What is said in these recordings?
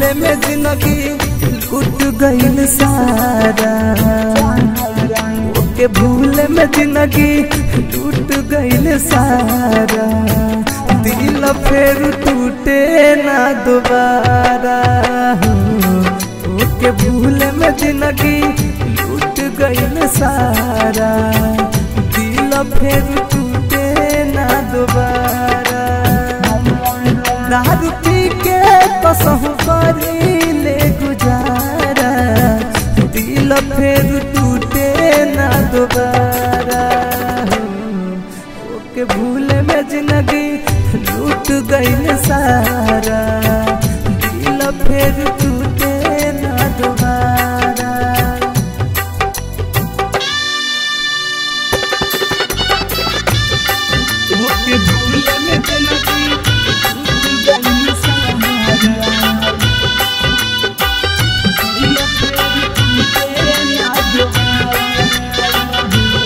भूले में जिंदगी लूट गईल सारा ओके भूले में जिंदगी लूट गईल सारा दिल फिर टूटे ना दोबारा ओके भूले में जिंदगी लूट गईल सारा दिल फिर टूटे ना दोबारा दारू पी के कसहु करी ले गुजारा दिल फिर टूटे ना दोबारा ओके भूले में जिंदगी लूट गईल सारा दिल फिर टूटे ना दोबारा ओके भूले में जिंदगी लूट गईल सारा दिल फिर टूटे ना दोबारा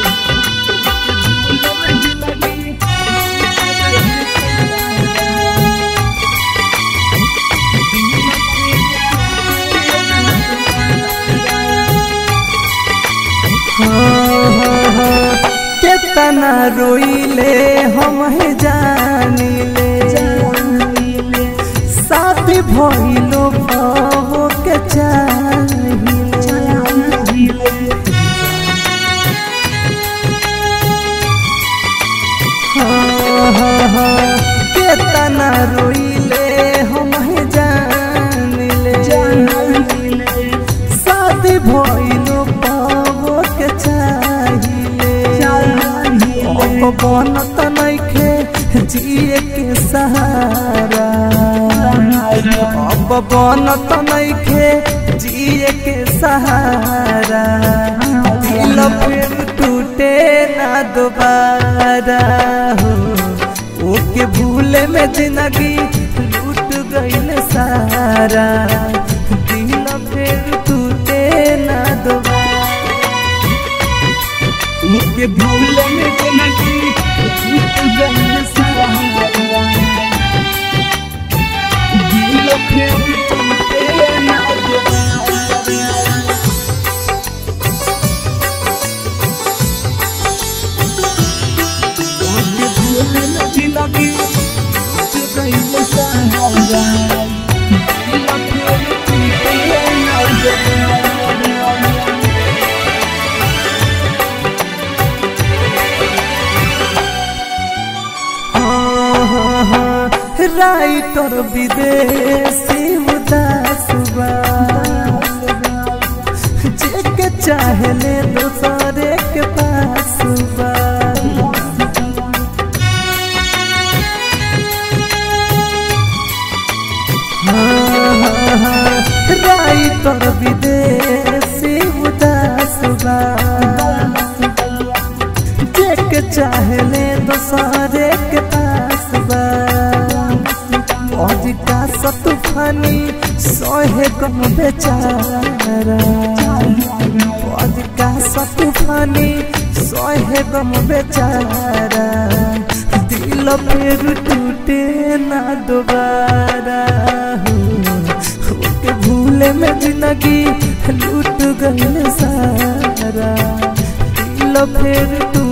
केतना रोइले हम जानिले साथी भइलो बहु के चाहिले केतना रोइले हम जानिले शादी भइलो पावो के चाहिए अब बनत नइखे जिए के सहारा अब बनत नइखे जिए के सहारा दिल फिर टूटे ना दोबारा हो ओके भूले में जिंदगी लूट गईल सारा दिल फिर टूटे ना दोबारा ओके भूले में जिंदगी लूट गईल सारा दिल फिर टूटे ना दोबारा ओके भूले में जिंदगी लूट गईल सारा दिल फिर टूटे ना दोबारा राइटर विदेशी उदास बा जेके चाहले दोसरे के पास बा राइटर विदेशी उदास बा जेके चाहले दोसरे के पास बा आज का सतुफानी सोहे गम बेचारा आज का सतुफानी सोहे गम बेचारा दिल फिर टूटे ना दोबारा के भूले में जिंदगी लूट गईल सारा दिल फिर टूटे